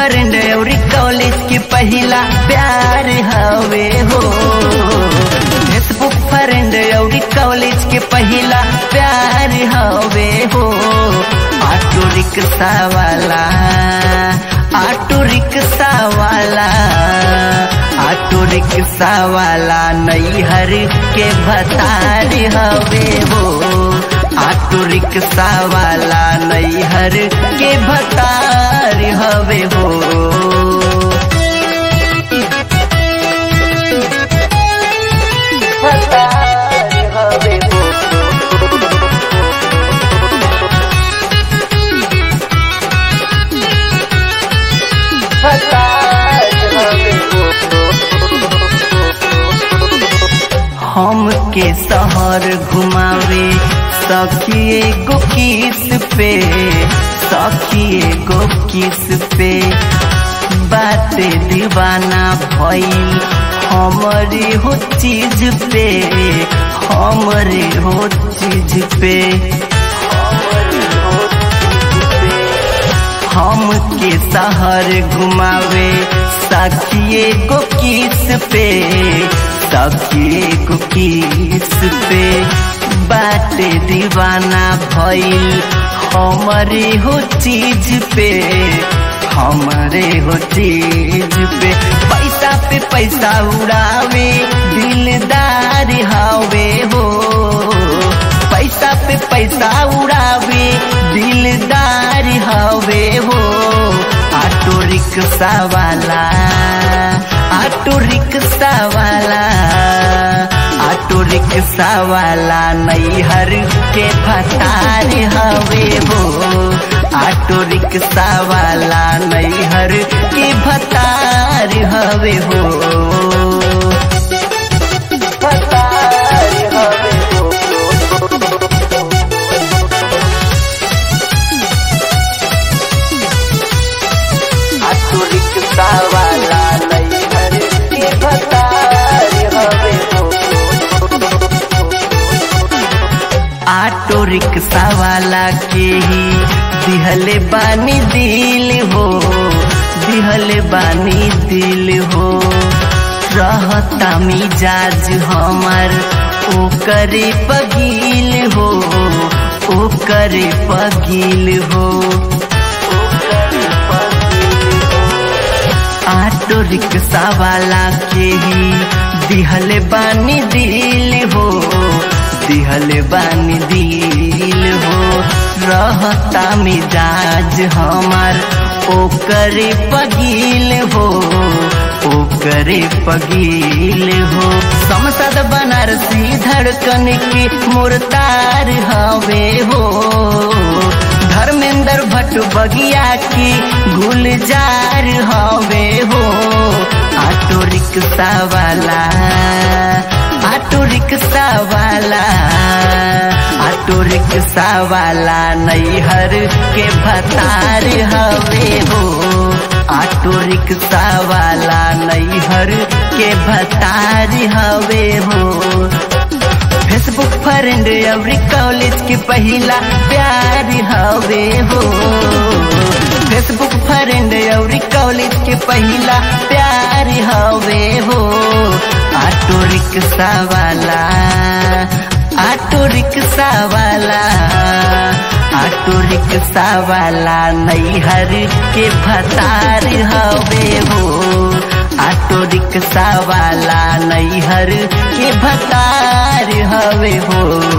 friend और college के पहला प्यार हवे हो फेसबुक फ्रेंड और कॉलेज के पहला प्यार हवे हो ऑटो रिक्शा वाला ऑटो रिक्शा वाला ऑटो रिक्शा वाला नैहर के भतार हवे हो ऑटो रिक्शा वाला नैहर के भतार हवे हो भतार हवे हो भतार हवे हो हम के शहर घुमावे सखिए गो किस पे सखिए गो किस पे बाते दीवाना भइल हमरे हो चीज पे हमरे हो चीज पे हमरे हो चीज पे हम के शहर घुमावे सखिए को किस पे सखिए को किस पे बाटे दीवाना भइल हमरे हो चीज पे हमरे हो चीज पे पैसा पे पैसा उड़ावे दिलदार हवे हो पैसा पे पैसा उड़ावे दिलदार हवे हो ऑटो रिक्शा वाला ऑटो रिक्शा वाला ऑटो रिक्शा वाला नैहर के फतार हवे हो ऑटो रिक्शा वाला नैहर के भतार हवे हो भतार हवे हो ऑटो रिक्शा वाला नैहर के भतार हवे हो ऑटो रिक्शा वाला के ही दिहले बानी दिल हो दिहले बानी दिल हो रहता मिजाज हमार ओ करे पगील हो ओ करे पगील हो ओ करे पगील हो ऑटो रिक्शा वाला के ही दिहले बानी दिल हो दिहले बानी दिल हो रहता मिजाज हमार ओकरे पगील हो ओकरे पगील हो संसद बनारसी धड़कन के मुर्तार हवे हो धर्मेंद्र भट्ट बगिया की गुलजार हवे हो ऑटो रिक्शा वाला ऑटो रिक्शा वाला ऑटो रिक्शा वाला नैहर के भतार हवे हो ऑटो रिक्शा वाला नैहर के भतार हवे हो फेसबुक फ्रेंड अवरी कॉलेज के पहला प्यार हवे हो फेसबुक फ्रेंड अवरी कॉलेज के पहला प्यार हवे हो ऑटो रिक्शा वाला ऑटो रिक्शा वाला ऑटो रिक्शा वाला नैहर के भतार हवे हो ऑटो रिक्शा वाला नैहर के भतार हवे हो